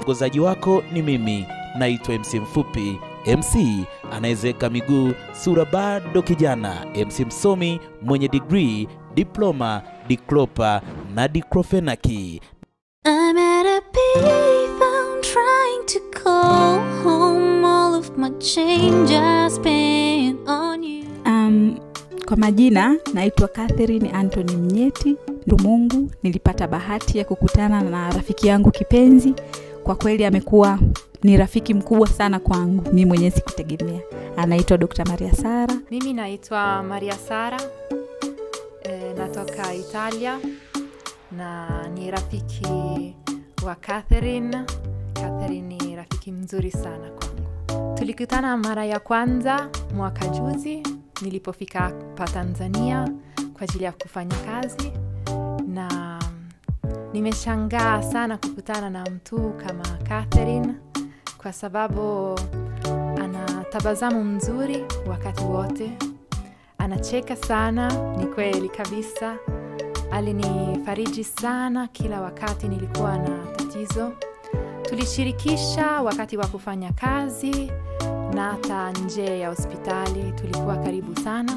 mwongozaji wako ni mimi, naitwa MC Mfupi, MC anayezeka miguu, sura bado kijana, MC msomi mwenye degree, diploma, diklopa na diklofenaki. I'm at a payphone trying to call home. All of my change I spent on you. Um, kwa majina naitwa Catherine Anthony Mnyeti Ndumungu. Nilipata bahati ya kukutana na rafiki yangu kipenzi. Kwa kweli amekuwa ni rafiki mkubwa sana kwangu, mi mwenyewe sikutegemea. Anaitwa Dr. Maria Sara. Mimi naitwa Maria Sara e, natoka Italia na ni rafiki wa Catherine. Catherine ni rafiki mzuri sana kwangu. Tulikutana mara ya kwanza mwaka juzi nilipofika hapa Tanzania kwa ajili ya kufanya kazi, na nimeshangaa sana kukutana na mtu kama Catherine kwa sababu ana tabasamu mzuri wakati wote, anacheka sana, ni kweli kabisa. Alinifariji sana kila wakati nilikuwa na tatizo. Tulishirikisha wakati wa kufanya kazi na hata nje ya hospitali, tulikuwa karibu sana.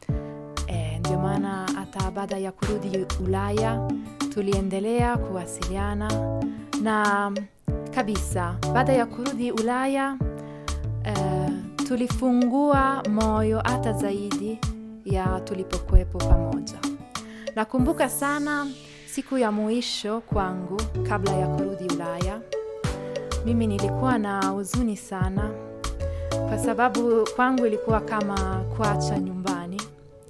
E, ndio maana hata baada ya kurudi Ulaya tuliendelea kuwasiliana na kabisa, baada ya kurudi Ulaya eh, tulifungua moyo hata zaidi ya tulipokuwepo pamoja. Nakumbuka sana siku ya mwisho kwangu kabla ya kurudi Ulaya. Mimi nilikuwa na huzuni sana kwa sababu kwangu ilikuwa kama kuacha nyumbani.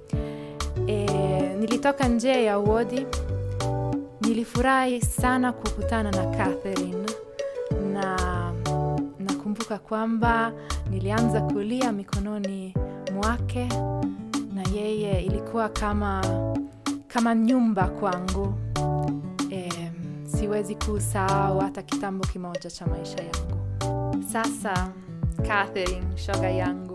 E, nilitoka nje ya wodi. Nilifurahi sana kukutana na Catherine na nakumbuka kwamba nilianza kulia mikononi mwake na yeye ilikuwa kama kama nyumba kwangu. E, siwezi kusahau hata kitambo kimoja cha maisha yangu. Sasa Catherine, shoga yangu,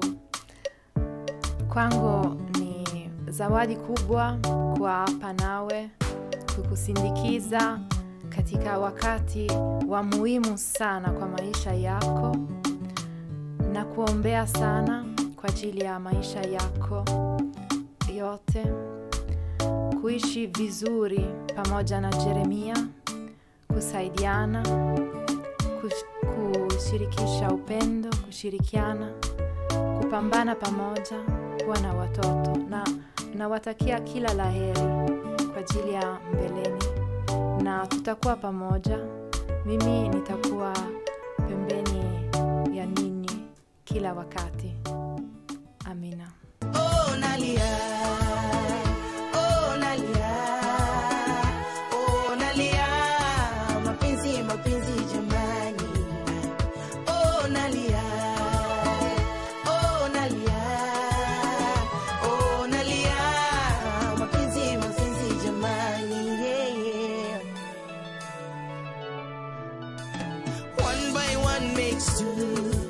kwangu ni zawadi kubwa kwa hapa nawe kukusindikiza katika wakati wa muhimu sana kwa maisha yako na kuombea sana kwa ajili ya maisha yako yote, kuishi vizuri pamoja na Jeremia, kusaidiana, kush- kushirikisha upendo, kushirikiana, kupambana pamoja, kuwa na watoto na nawatakia kila laheri kwa ajili ya mbeleni, na tutakuwa pamoja. Mimi nitakuwa pembeni ya ninyi kila wakati. Amina. Oh, nalia. Oh, nalia. Oh, nalia. Mapenzi, mapenzi jamani. Oh, nalia. Oh, nalia. Oh, nalia. Mapenzi, mapenzi jamani. Yeah, yeah. One by one makes two.